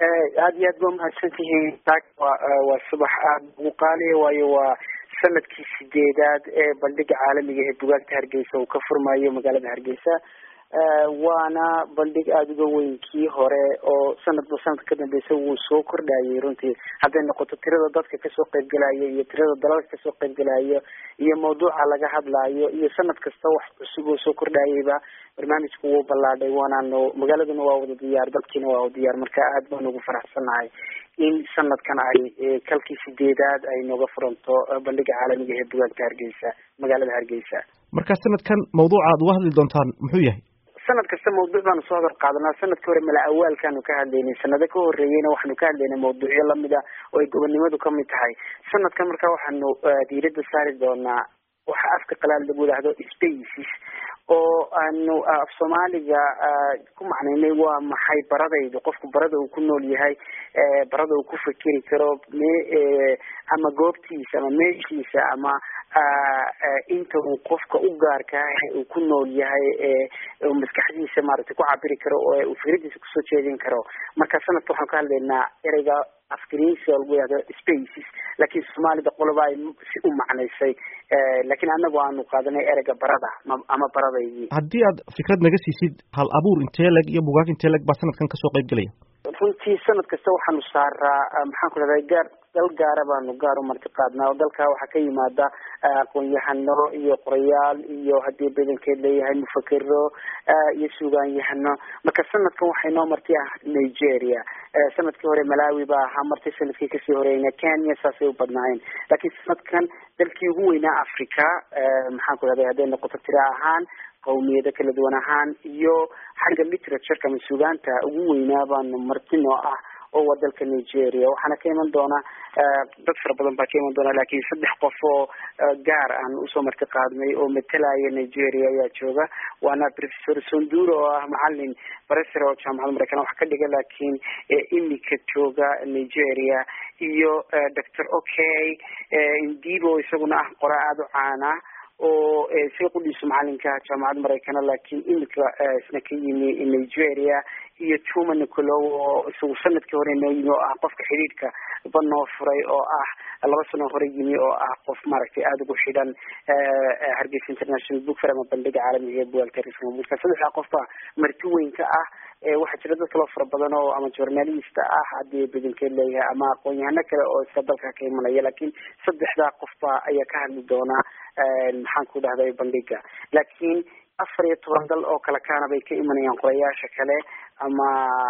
aada iyo aad ba umahadsan tihiin waa subax aada ugu qaaliya waayo waa sanadkii sideedaad ee bandhiga caalamiga ee bugaagta hargeysa uu ka furmayo magaalada hargeysa waana bandhig aada uga weyn kii hore oo sanadba sanadka ka dambeysa wuu soo kordhayay runtii hadday noqoto tirada dadka kasoo qaybgelaya iyo tirada dalalka kasoo qaybgelaya iyo mawduuca laga hadlaayo iyo sanad kasta wax cusub oo soo kordhayayba barnaamijku wuu ballaadhay waanaanu magaaladuna waa wada diyaar dadkiina waa wada diyaar marka aad baan ugu faraxsanahay in sanadkan ay kalkii sideedaad ay nooga furanto bandhiga caalamiga ee bugaagta hargeysa magaalada hargeysa marka sanadkan mawduuca aad uga hadli doontaan muxuu yahay sanad kasta mawduuc baanu soo hadal qaadanaa sanadka hore mala awaalkaanu ka hadlaynay sanado ka horeeyeyna waxaanu ka hadlaynay mawduucyo lamid a oo ay gobonnimadu kamid tahay sanadkan marka waxaanu diirada saari doonaa waxa afka qalaad lagu yidhaahdo spaces oo aanu af soomaaliga ku macnaynay waa maxay baradaydu qofku barada uu ku nool yahay barada uu ku fikeri karo me ama goobtiisa ama meeshiisa ama inta uu qofka u gaarkaah uu ku nool yahay uu maskaxdiisa maaragtay ku cabiri karo oo uu fikradiisa kusoo jeedin karo marka sanadka waxaan ka hadlaynaa ereyga afgariisi oo lagu yihahdo spaces laakiin soomaalida qoloba ay si u macnaysay laakiin anagu aanu qaadanay ereyga barada ama baradaydii haddii aad fikrad naga siisid hal abuur intee leg iyo bugaag intee leg baa sanadkan kasoo qayb gelaya runtii sanad kasta waxaanu saaraa maxaan ku rahday gaar dal gaara baanu gaar u marti qaadnaa oo dalkaa waxaa ka yimaada aqoon-yahano iyo qorayaal iyo haddii badankeed leeyahay mufakero iyo suugaanyahano marka sanadkan waxay noo marti ah nigeria sanadkii hore malawi baa ahaa marti sanadkii kasii horeyna kenya saasay u badnaayeen laakiin sanadkan dalkii ugu weynaa africa maxaan ku rahday hadday noqoto tira ahaan qawmiyado kala duwan ahaan iyo xagga literatureka ama sugaanta ugu weynaa baanu marti noo ah oo waa dalka nigeria waxaana ka iman doona dad fara badan baa ka iman doona laakiin saddex qof oo gaar aan usoo marti qaadnay oo matalaya nigeria ayaa jooga waana professor sonduro oo ah macalin baresar oo jaamacada mareykan wax ka dhiga laakiin imika jooga nigeria iyo doctor okay indibo isaguna ah qora aada u caana oo isaga qudhiisu macalinka jaamacadda maraykana laakiin imika isna ka yimi nigeria iyo tuma nicolo oo isagu sanadkii hore noo yimi oo ah qofka xidhiidhka ba noo furay oo ah laba sano hore yimi oo ah qof maaragtay aada ugu xidhan hargeysa international book fair ama bandhiga caalamiga ee bugalka marka saddexdaa qofba marti weyn ka ah waxaa jira dad kaloo fara badan oo ama journalist ah haddii badankeed leeyahay ama aqoon-yahano kale oo iska dalka ka imanaya laakiin saddexdaa qofba ayaa ka hadli doona maxaan ku dhahday bandhiga laakiin afar iyo toban dal oo kale kaana bay ka imanayaan qorayaasha kale ama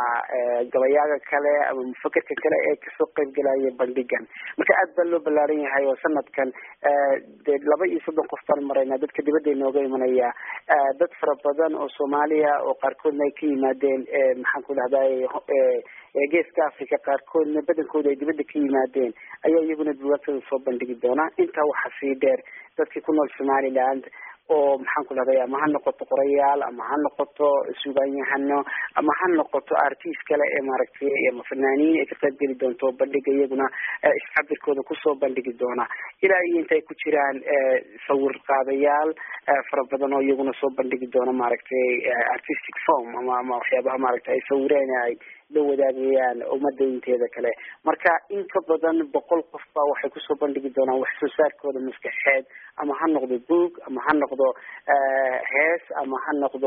gabayaaga kale ama mufakerka kale ee kasoo qaybgelaya bandhigan marka aad baa loo ballaaran yahay oo sanadkan dee laba iyo soddon qof baan maraynaa dadka dibadda inooga imanaya dad fara badan oo soomaaliya oo qaarkoodna ay ka yimaadeen maxaan ku dhahday geeska africa qaarkoodna badankooda ay dibadda ka yimaadeen ayaa iyaguna bugaagtada soo bandhigi doona intaa waxaa sii dheer dadkii ku nool somaliland oo maxaan ku dhahday ama ha noqoto qorayaal ama ha noqoto sugaanyahano ama ha noqoto artist kale ee maaragtay ama fanaaniin ay ka qayb geli doonto bandhiga iyaguna iscabirkooda kusoo bandhigi doona ilaa iyo inta ay ku jiraan sawir qaadayaal fara badan oo iyaguna soo bandhigi doona maaragtay artistic form ama ama waxyaabaha maaragtay ay sawireen ay la wadaagayaan ummadda inteeda kale marka in ka badan boqol qof baa waxay kusoo bandhigi doonaan wax soo saarkooda maskaxeed ama ha noqdo boog ama ha noqdo hees ama ha noqdo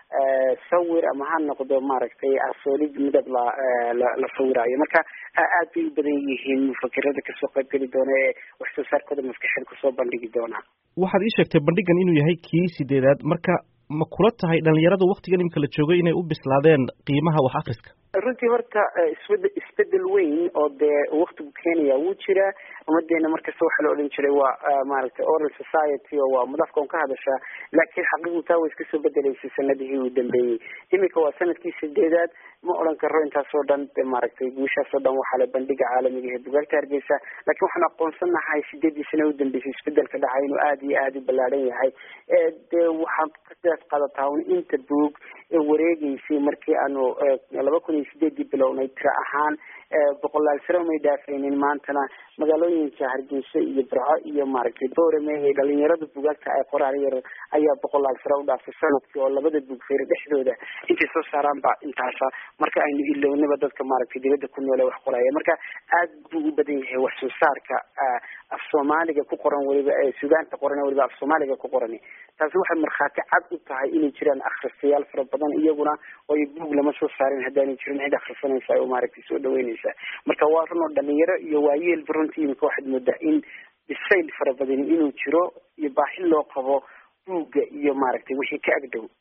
sawir ama ha noqdo maaragtay asoolid midab la la sawiraayo marka aad bay u badan yihiin mufakerada kasoo qaybgeli doona ee wax soo saarkooda maskaxeed kusoo bandhigi doona waxaad ii sheegtay bandhigan inuu yahay kii sideedaad marka ma kula tahay dhalinyarada waktigan imika la joogay inay u bislaadeen qiimaha wax akriska runtii horta isbed isbedel weyn oo dee waktigu keenaya wuu jiraa ummadeena markasta waxaa la odhan jiray waa maaragtay oral society oo waa madafka un ka hadashaa laakiin xaqiiqdu taa way iska soo bedeleysay sanadihii uu dambeeyey imika waa sanadkii sideedaad ma odhan karo intaasoo dhan de maaragtay guushaasoo dhan waxaa le bandhiga caalamiga ee bugaagta hargeysa laakiin waxaan aqoonsanahay sideedii sano u dambeysay isbedelka dhacay inuu aada iyo aada u ballaadhan yahay dee waxaad ka qiyaas qaadataa un inta buog ee wareegeysay markii aanu laba kun iyo sideedii bilownay tira ahaan boqolaal sano may dhaafaynin maantana magaalooyinka hargeysa iyo burco iyo maaragtay boorame ee dhalinyarada bugaagta ay qoraan yar ayaa boqolaal sano u dhaafay sanadkii oo labada bugfeer dhexdooda intay soo saaraan ba intaasa marka aynu ilownaba dadka maaragtay dibadda ku noole wax qoraya marka aad buu u badan yahay wax soo saarka af soomaaliga ku qoran weliba sugaanta qoran weliba af soomaaliga ku qoran taasi waxay markhaati cad u tahay inay jiraan akhristayaal fara badan iyaguna oo buug lama soo saarin haddaanay jirin cid akhrisanaysa oo maaragtay soo dhaweynaysa marka waa runoo dhalinyaro iyo waayeelba runtii imika waxaad moodaa in bisayl fara badan inuu jiro iyo baaxi loo qabo buugga iyo maaragtay wixii ka agdhow